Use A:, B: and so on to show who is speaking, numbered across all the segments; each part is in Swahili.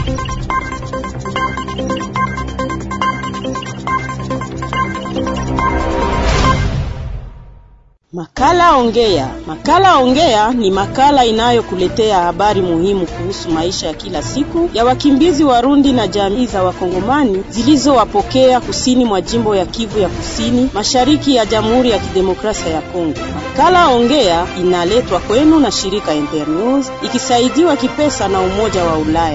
A: Makala Ongea. Makala Ongea ni makala inayokuletea habari muhimu kuhusu maisha ya kila siku ya wakimbizi Warundi na jamii za Wakongomani zilizowapokea kusini mwa jimbo ya Kivu ya Kusini, mashariki ya Jamhuri ya Kidemokrasia ya Kongo. Makala Ongea inaletwa kwenu na shirika Internews ikisaidiwa kipesa na Umoja wa Ulaya.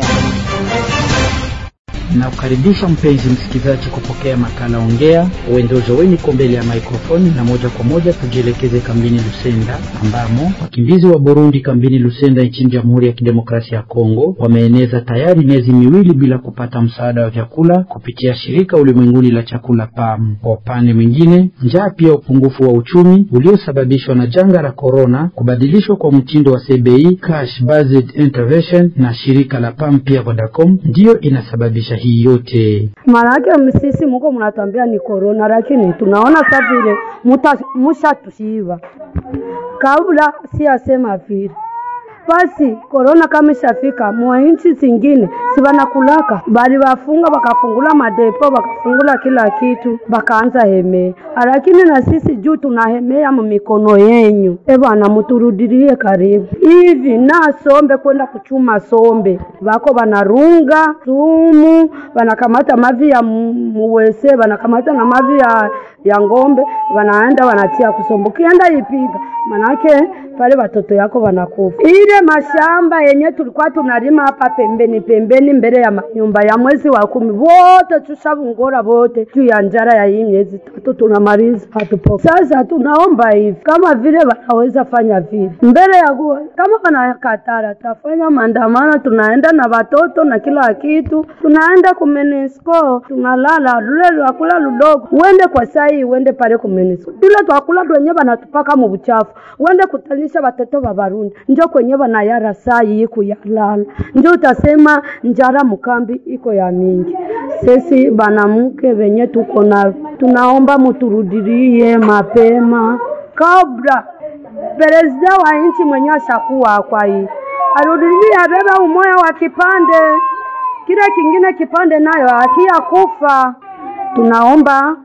B: Nakukaribisha mpenzi msikilizaji kupokea makala Ongea. Uendozo weni ko mbele ya maikrofoni, na moja kwa moja tujielekeze kambini Lusenda, ambamo wakimbizi wa Burundi kambini Lusenda nchini Jamhuri ya Kidemokrasia ya Kongo wameeneza tayari miezi miwili bila kupata msaada wa vyakula kupitia shirika ulimwenguni la chakula PAM. Kwa upande mwingine, njaa pia upungufu wa uchumi uliosababishwa na janga la korona, kubadilishwa kwa mtindo wa CBI cash based intervention na shirika la PAM pia Vodacom ndiyo inasababisha hii yote.
C: Maanake msisi muko mnatambia ni korona, lakini tunaona sa vile mushatushiva kabla si asema vile basi korona kama ishafika mwa nchi zingine si banakulaka bali bafunga bakafungula madepo bakafungula kila kitu bakaanza hemea, lakini na sisi juu tunahemea mu mikono yenyu. E bwana, muturudilie karibu hivi na sombe kwenda kuchuma sombe bako banarunga sumu, banakamata mavi ya muwese, banakamata na mavi ya, ya ngombe, banaenda banatia kusomba, ukienda ipiga manake pale watoto yako wanakufa. Ile mashamba yenye tulikuwa tunalima hapa pembeni pembeni mbele ya nyumba ya mwezi wa kumi, wote tushavungora wote juu ya njara ya hii miezi tatu tunamaliza, hatupo. Sasa tunaomba hivi, kama vile wanaweza fanya vile mbele ya kuwa, kama wanakatara tafanya maandamano, tunaenda na watoto na kila kitu, tunaenda ku MONUSCO tunalala lule lwakula ludogo, uende kwa sai, uende pale ku MONUSCO, ile twakula twenye banatupaka mu buchafu, uende kutalisha watoto wa Barundi njo kwenye banayara sai iko ya lala, njo utasema njara mukambi iko ya mingi. Sisi banamuke venye tuko na tunaomba muturudirie mapema kabla perezida wa nchi mwenye ashakuwa kwa hii arudirie, abebe umoya wa kipande kile kingine kipande nayo akia kufa tunaomba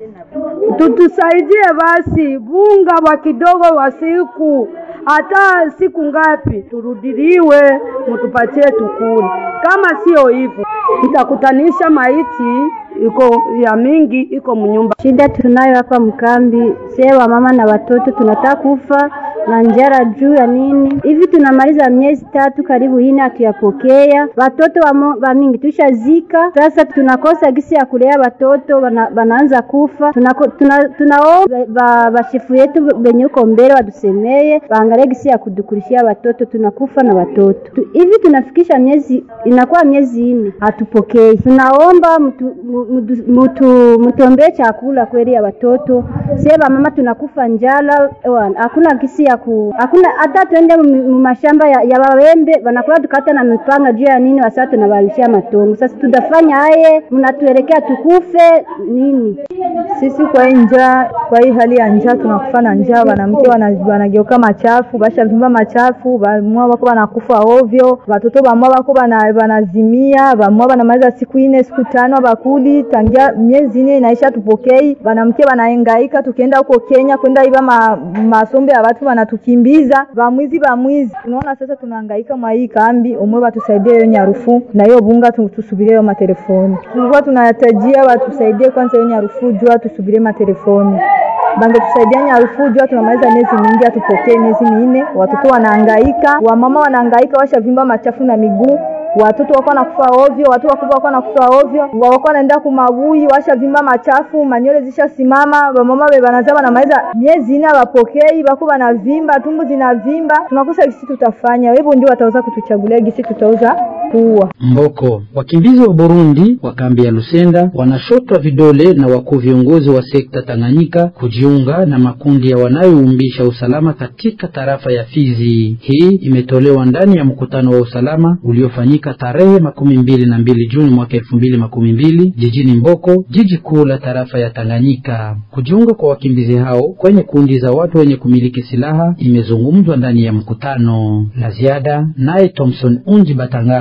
C: tutusaidie basi bunga wa kidogo wa siku hata siku ngapi turudiliwe, mutupatie tukule. Kama sio hivyo, itakutanisha maiti iko ya mingi iko mnyumba.
D: Shida tunayo hapa mkambi, sewa mama na watoto tunataka kufa na njara juu ya nini hivi. Tunamaliza miezi tatu karibu ine hatuyapokea watoto wa, wa mingi tushazika. Sasa tunakosa gisi ya kulea watoto wana, wanaanza kufa. Tunao tuna, tunao bashefu yetu benye uko mbele watusemeye waangalie gisi ya kudukurishia watoto, tunakufa na watoto tu, hivi tunafikisha miezi inakuwa miezi ine hatupokei. Tunaomba mtu mutu mutombee chakula kweli ya watoto seba mama tunakufa njala, hakuna kisi ya ku hakuna hata twende mu mashamba ya, ya wawembe wanakula tukata na mipanga juu ya nini, wasa tunabalishia matongo. Sasa tutafanya haye, mnatuelekea tukufe nini?
E: Sisi kwa hii njaa, kwa hii hali ya njaa tunakufa na njaa. Wanamke wanageuka machafu, basha vimba machafu, bamwa wako wanakufa ovyo, watoto bamwa wako banazimia, bamwa banamaliza siku ine siku tano bakuli tangia miezi ine inaisha, tupokei wanamke wanahangaika, tukienda huko Kenya kwenda iba ma, masombe ya watu wanatukimbiza bamwizi bamwizi. Tunaona sasa tunahangaika mwa hii kambi, umwe watusaidie hiyo nyarufu na hiyo bunga, tusubirie hiyo matelefoni. Tulikuwa tunayatajia watusaidie kwanza hiyo nyarufu, jua tusubirie matelefoni bange tusaidia nyarufu, jua tunamaliza miezi mingi, atupokee miezi minne, watoto wanahangaika, wamama wanahangaika, washavimba machafu na miguu watoto wako wanakufa ovyo, watu wakubwa wako wanakufa ovyo, wako wanaenda kumabui, washavimba machafu, manyole zishasimama, wamama be banaza banamaliza miezi ine abapokei, bako banavimba, tumbu zinavimba, tunakosa gisi tutafanya. Hivyo ndio wataweza kutuchagulia gisi tutaweza kuua
B: Mboko. Wakimbizi wa Burundi wa kambi ya Lusenda wanashotwa vidole na wakuu viongozi wa sekta Tanganyika kujiunga na makundi ya wanayoumbisha usalama katika tarafa ya Fizi. Hii imetolewa ndani ya mkutano wa usalama uliofanyika tarehe makumi mbili na mbili Juni mwaka elfu mbili makumi mbili jijini Mboko, jiji kuu la tarafa ya Tanganyika. Kujiunga kwa wakimbizi hao kwenye kundi za watu wenye kumiliki silaha imezungumzwa ndani ya mkutano. La ziada naye Thompson Unji Batangalwa.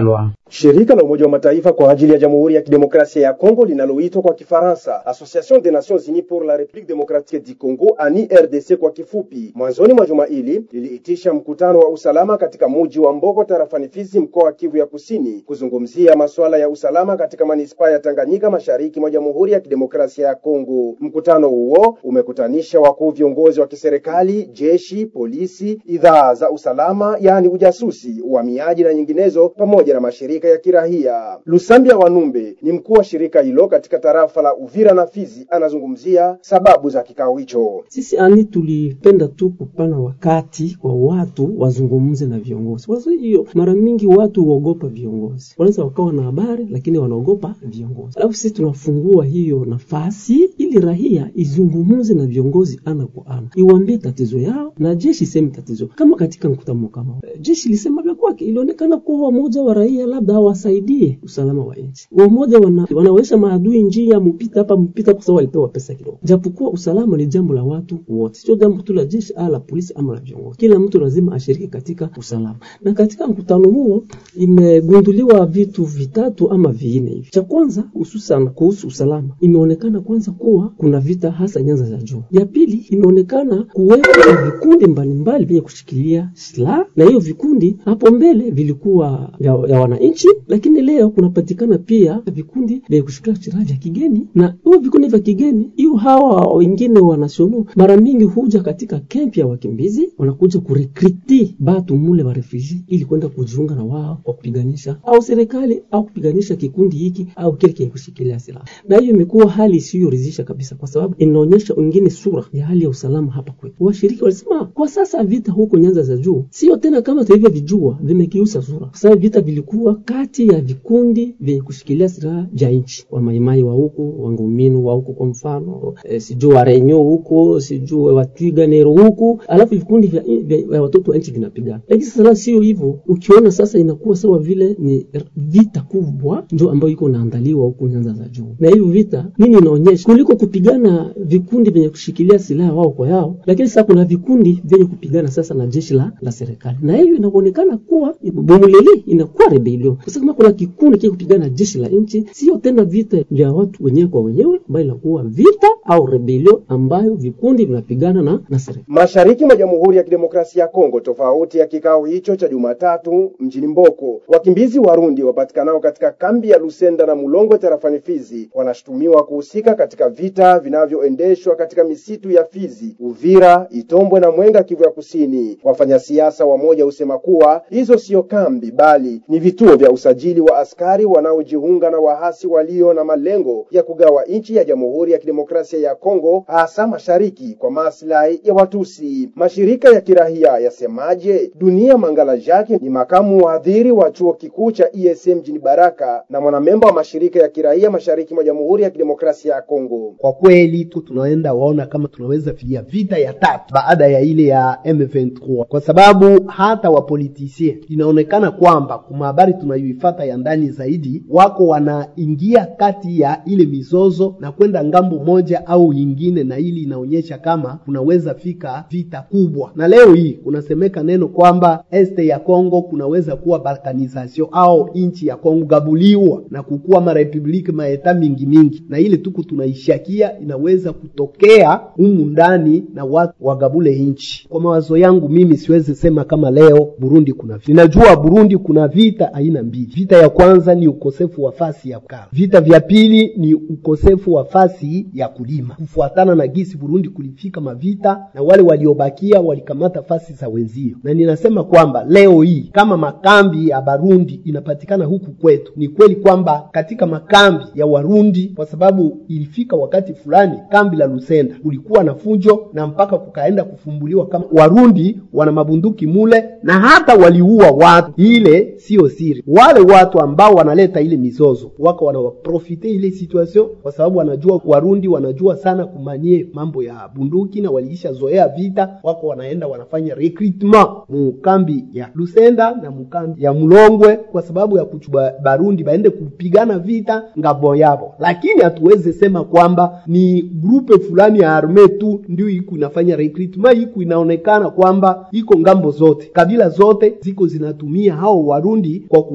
F: Shirika la Umoja wa Mataifa kwa ajili ya Jamhuri ya Kidemokrasia ya Kongo linaloitwa kwa Kifaransa Association des Nations Unies pour la République démocratique du Congo, ani RDC kwa kifupi, mwanzoni mwa juma hili liliitisha mkutano wa usalama katika muji wa Mboko tarafani Fizi, mkoa wa Kivu ya Kusini, kuzungumzia masuala ya usalama katika manispaa ya Tanganyika, mashariki mwa Jamhuri ya Kidemokrasia ya Kongo. Mkutano huo umekutanisha wakuu viongozi wa kiserikali, jeshi, polisi, idhaa za usalama, yaani ujasusi, uhamiaji na nyinginezo, pamoja na mashirika ya kirahia. Lusambia Wanumbe ni mkuu wa shirika hilo katika tarafa la Uvira na Fizi, anazungumzia sababu za kikao hicho.
G: Sisi ani tulipenda tu kupana wakati kwa watu wazungumze na viongozi. Kwa sababu hiyo, mara mingi watu huogopa viongozi, wanaweza wakawa na habari lakini wanaogopa viongozi. Alafu sisi tunafungua hiyo nafasi ili rahia izungumze na viongozi ana kwa ana, iwaambie tatizo yao na jeshi iseme tatizo. Kama katika mkutano kama jeshi lisema vya kwake, ilionekana kuwa wamoja wa raia labda hawasaidie usalama wa nchi, wamoja wana, wanawesha maadui njia, mpita hapa mpita, kwa sababu walipewa pesa kidogo, japokuwa usalama ni jambo la watu wote, sio jambo tu la jeshi ala la polisi ama la viongozi. Kila mtu lazima ashiriki katika usalama, na katika mkutano huo imegunduliwa vitu vitatu ama vinne hivi. Cha kwanza, hususan kuhusu usalama, imeonekana kwanza kuwa kuna vita hasa nyanza za juu. Ya pili, imeonekana kuwepo na vikundi mbalimbali vyenye kushikilia silaha, na hiyo vikundi hapo mbele vilikuwa vya, vya wananchi, lakini leo kunapatikana pia vikundi vya kushikilia silaha vya kigeni, na hivyo vikundi vya kigeni hiyo hawa wengine wa nasiono mara mingi huja katika kempi ya wakimbizi, wanakuja kurekriti batu mule wa refugee ili kwenda kujiunga na wao kwa kupiganisha au serikali au kupiganisha kikundi hiki au kile kile kushikilia silaha, na hiyo imekuwa hali isiyoridhisha kabisa, kwa sababu inaonyesha wengine sura ya hali ya usalama hapa kwetu. Washiriki walisema kwa sasa vita huko nyanza za juu sio tena kama tulivyovijua, vimekiusa sura, kwa sababu vita vilikuwa kati ya vikundi vyenye kushikilia silaha vya nchi, wa maimai wa huko, wanguminu wa huko, kwa mfano e, sijui wa renyo huko, sijui wa twiganero huko, alafu vikundi vya, vya, vya watoto wa nchi vinapigana. Lakini sasa sio hivyo, ukiona sasa inakuwa sawa vile ni vita kubwa ndio ambayo iko naandaliwa huko nyanza za juu, na hivyo vita nini inaonyesha kuliko kupigana vikundi vyenye kushikilia silaha wao kwa yao, lakini sasa kuna vikundi vyenye kupigana sasa na jeshi la, la serikali, na hiyo inaonekana kuwa bomuleli inakuwa rebellion, kwa sababu kuna kikundi kile kupigana na jeshi la nchi, sio tena vita vya watu wenyewe kwa wenyewe, bali inakuwa vita au rebellion ambayo vikundi vinapigana na, na serikali.
F: Mashariki mwa Jamhuri ya Kidemokrasia ya Kongo, tofauti ya kikao hicho cha Jumatatu mjini Mboko, wakimbizi Warundi wapatikanao katika kambi ya Lusenda na Mulongwe tarafani Fizi wanashutumiwa kuhusika katika vita vinavyoendeshwa katika misitu ya Fizi, Uvira, Itombwe na Mwenga, Kivu ya Kusini. Wafanyasiasa wamoja husema kuwa hizo sio kambi bali ni vituo vya usajili wa askari wanaojiunga na wahasi walio na malengo ya kugawa nchi ya Jamhuri ya Kidemokrasia ya Kongo, hasa mashariki kwa maslahi ya Watusi. Mashirika ya kirahia yasemaje? Dunia Mangala Jacques ni makamu wahadhiri wa chuo kikuu cha ESM mjini Baraka na mwanamemba wa mashirika ya kirahia mashariki mwa Jamhuri ya Kidemokrasia ya Kongo.
H: Kwa kweli tu tunaenda waona kama tunaweza fikia vita ya tatu baada ya ile ya M23, kwa sababu hata wapolitisie inaonekana kwamba kuma habari tunayoifata ya ndani zaidi, wako wanaingia kati ya ile mizozo na kwenda ngambo moja au nyingine, na ili inaonyesha kama kunaweza fika vita kubwa. Na leo hii kunasemeka neno kwamba este ya Kongo kunaweza kuwa balkanization au inchi ya Kongo gabuliwa na kukuwa marepubliki maeta mingi mingi, na ile tuku tunaishakia inaweza kutokea humu ndani na watu wagabule inchi. Kwa mawazo yangu mimi siwezi sema kama leo Burundi kuna vita. Ninajua Burundi kuna vita aina mbili. Vita ya kwanza ni ukosefu wa fasi ya kukaa, vita vya pili ni ukosefu wa fasi ya kulima, kufuatana na gisi Burundi kulifika mavita na wale waliobakia walikamata fasi za wenzio. Na ninasema kwamba leo hii kama makambi ya Barundi inapatikana huku kwetu, ni kweli kwamba katika makambi ya Warundi, kwa sababu ilifika wakati fulani kambi la Lusenda kulikuwa na fujo na mpaka kukaenda kufumbuliwa kama Warundi wana mabunduki mule na hata waliua watu. Ile siyo siri, wale watu ambao wanaleta ile mizozo wako wanawaprofite ile situation, kwa sababu wanajua Warundi wanajua sana kumanie mambo ya bunduki na waliisha zoea vita, wako wanaenda wanafanya recruitment mukambi ya Lusenda na mukambi ya Mulongwe kwa sababu ya kuchuba Barundi baende kupigana vita ngabo yabo, lakini hatuwezi sema kwamba ni grupe fulani ya arme tu ndio iko inafanya recruitment. Iko inaonekana kwamba iko ngambo zote, kabila zote ziko zinatumia hao Warundi kwa kuwe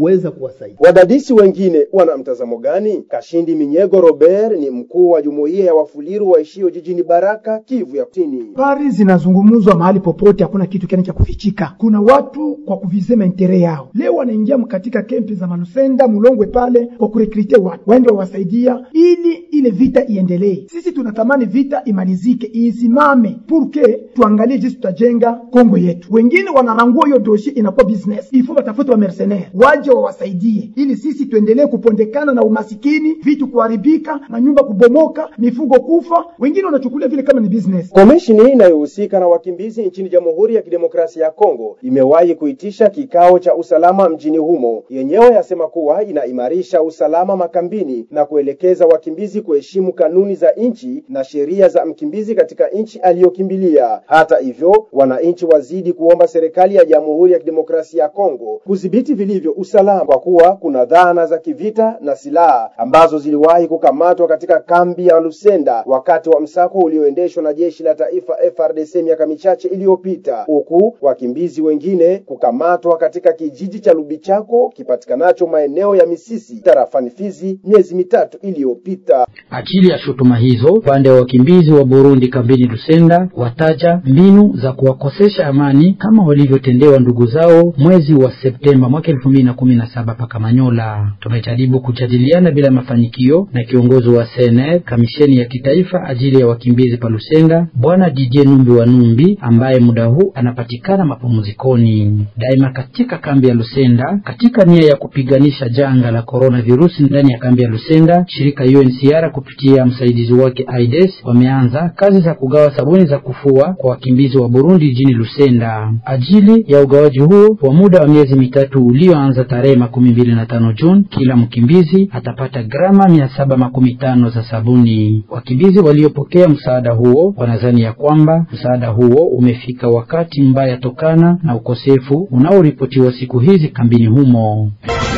H: kuweza kuwasaidia.
F: Wadadisi wengine wana mtazamo gani? Kashindi Minyego Robert ni mkuu wa jumuiya ya wafuliru waishio jijini Baraka, Kivu ya Kusini.
I: Habari zinazungumuzwa mahali popote, hakuna kitu kene cha kufichika. Kuna watu kwa kuvizema intere yao, leo wanaingia katika kempi za Manusenda Mulongwe pale kwa kurekrite watu waende wawasaidia ili ile vita iendelee. Sisi tunatamani vita imalizike, isimame purke tuangalie jinsi tutajenga Kongo yetu. Wengine wanarangua hiyo doshi, inakuwa business, ifo watafute wa mercenaire waje wawasaidie, ili sisi tuendelee kupondekana na umasikini, vitu kuharibika, manyumba kubomoka, mifugo kufa. Wengine wanachukulia vile kama ni business.
F: Komishini inayohusika na wakimbizi nchini Jamhuri ya Kidemokrasia ya Kongo imewahi kuitisha kikao cha usalama mjini humo. Yenyewe yasema kuwa inaimarisha usalama makambini na kuelekeza wakimbizi kuheshimu kanuni za nchi na sheria za mkimbizi katika nchi aliyokimbilia. Hata hivyo, wananchi wazidi kuomba serikali ya Jamhuri ya Kidemokrasia ya Kongo kudhibiti vilivyo usalama, kwa kuwa kuna dhana za kivita na silaha ambazo ziliwahi kukamatwa katika kambi ya Lusenda wakati wa msako ulioendeshwa na jeshi la taifa FRDC miaka michache iliyopita, huku wakimbizi wengine kukamatwa katika kijiji cha Lubichako kipatikanacho maeneo ya Misisi tarafani Fizi miezi mitatu iliyopita.
B: Akili ya shutuma hizo, upande wa wakimbizi wa Burundi kambini Lusenda wataja mbinu za kuwakosesha amani kama walivyotendewa ndugu zao mwezi wa Septemba mwaka elfu mbili na kumi na saba paka Manyola. Tumejaribu kujadiliana bila mafanikio na kiongozi wa CNR kamisheni ya kitaifa ajili ya wakimbizi pa Lusenda, bwana Didier Numbi wa Numbi, ambaye muda huu anapatikana mapumzikoni. Daima katika kambi ya Lusenda, katika nia ya kupiganisha janga la coronavirus ndani ya kambi ya Lusenda, shirika UNHCR kupitia msaidizi wake AIDS wameanza kazi za kugawa sabuni za kufua kwa wakimbizi wa Burundi jijini Lusenda. Ajili ya ugawaji huo wa muda wa miezi mitatu ulioanza tarehe makumi mbili na tano Juni, kila mkimbizi atapata grama mia saba makumi tano za sabuni. Wakimbizi waliopokea msaada huo wanadhani ya kwamba msaada huo umefika wakati mbaya tokana na ukosefu unaoripotiwa siku hizi kambini humo.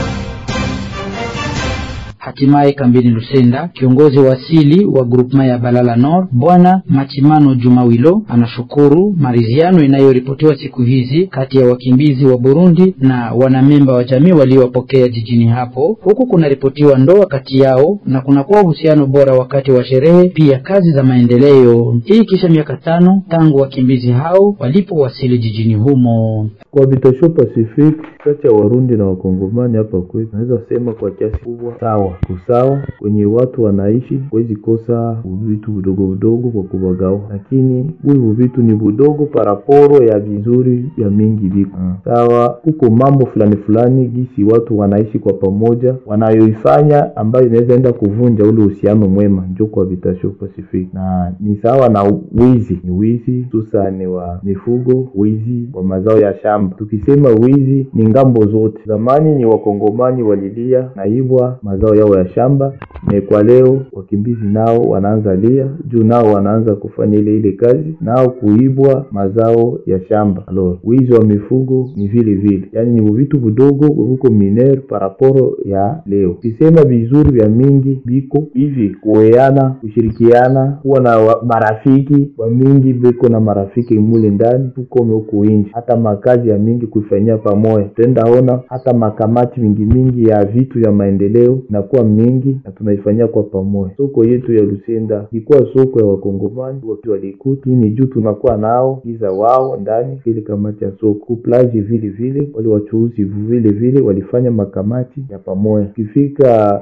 B: Hatimaye kambini Lusenda, kiongozi wa asili wa grupma ya Balala Nord bwana Machimano Jumawilo anashukuru maridhiano inayoripotiwa siku hizi kati ya wakimbizi wa Burundi na wanamemba wa jamii waliowapokea jijini hapo, huku kunaripotiwa ndoa kati yao na kunakuwa uhusiano bora wakati wa sherehe, pia kazi za maendeleo. Hii kisha miaka tano tangu wakimbizi hao walipowasili jijini humo.
J: Kwa vitasho Pacific kati ya Warundi na Wakongomani hapa kwetu, naweza sema kwa kiasi kubwa sawa kusawa kwenye watu wanaishi, huwezi kosa vitu vidogo vidogo kwa kubagawa, lakini hivyo vitu ni vidogo paraporo ya vizuri vya mingi viko sawa. Huko mambo fulani fulani gisi watu wanaishi kwa pamoja wanayoifanya ambayo inaweza enda kuvunja ule uhusiano mwema, njo kwa vitasho Pacific, na ni sawa na wizi, ni wizi hususani wa mifugo, wizi wa mazao ya shamba. Tukisema wizi ni ngambo zote. Zamani ni wakongomani walilia naibwa mazao yao ya shamba na kwa leo wakimbizi nao wanaanza lia juu nao wanaanza kufanya ile ile kazi nao kuibwa mazao ya shamba. Alors wizi wa mifugo ni vile vile, yani ni vitu vidogo huko miner paraporo ya leo. Kisema vizuri vya mingi biko hivi kuweana, kushirikiana, kuwa na wa, marafiki wa mingi biko na marafiki mule ndani tukome huko inji, hata makazi ya mingi kuifanyia pamoja. Tenda ona hata makamati mingi mingi ya vitu vya maendeleo inakuwa mingi na tunaifanyia kwa pamoja. Soko yetu ya Lusenda ilikuwa soko ya wakongomani wakiwa walikuti ni juu tunakuwa nao giza wao ndani vile kamati ya soko plaji vile vile wale wachuuzi vile vile walifanya makamati ya pamoja. Ukifika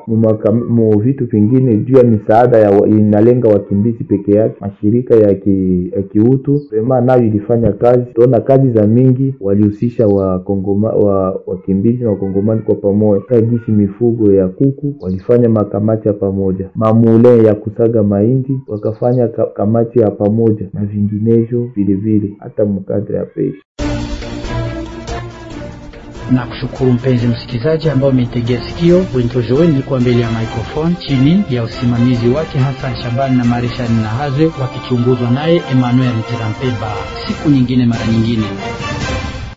J: mu vitu vingine juu ya misaada ya inalenga wakimbizi peke yake, mashirika ya ki, ya kiutu sema nayo ilifanya kazi. Tunaona kazi za mingi walihusisha wakongoma wa wakimbizi na wakongomani kwa pamoja, kagisi mifugo ya kuku walifanya makamati ya pamoja, mamule ya kusaga mahindi wakafanya ka, kamati ya pamoja na vinginevyo vilevile, hata mkadre ya pesa
B: na kushukuru mpenzi msikilizaji ambao umeitegea sikio. Wentojowe nilikuwa mbele ya microphone chini ya usimamizi wake Hassan Shabani na Marishani Nahazwe, wakichunguzwa naye Emmanuel Tirampeba. Siku nyingine mara nyingine.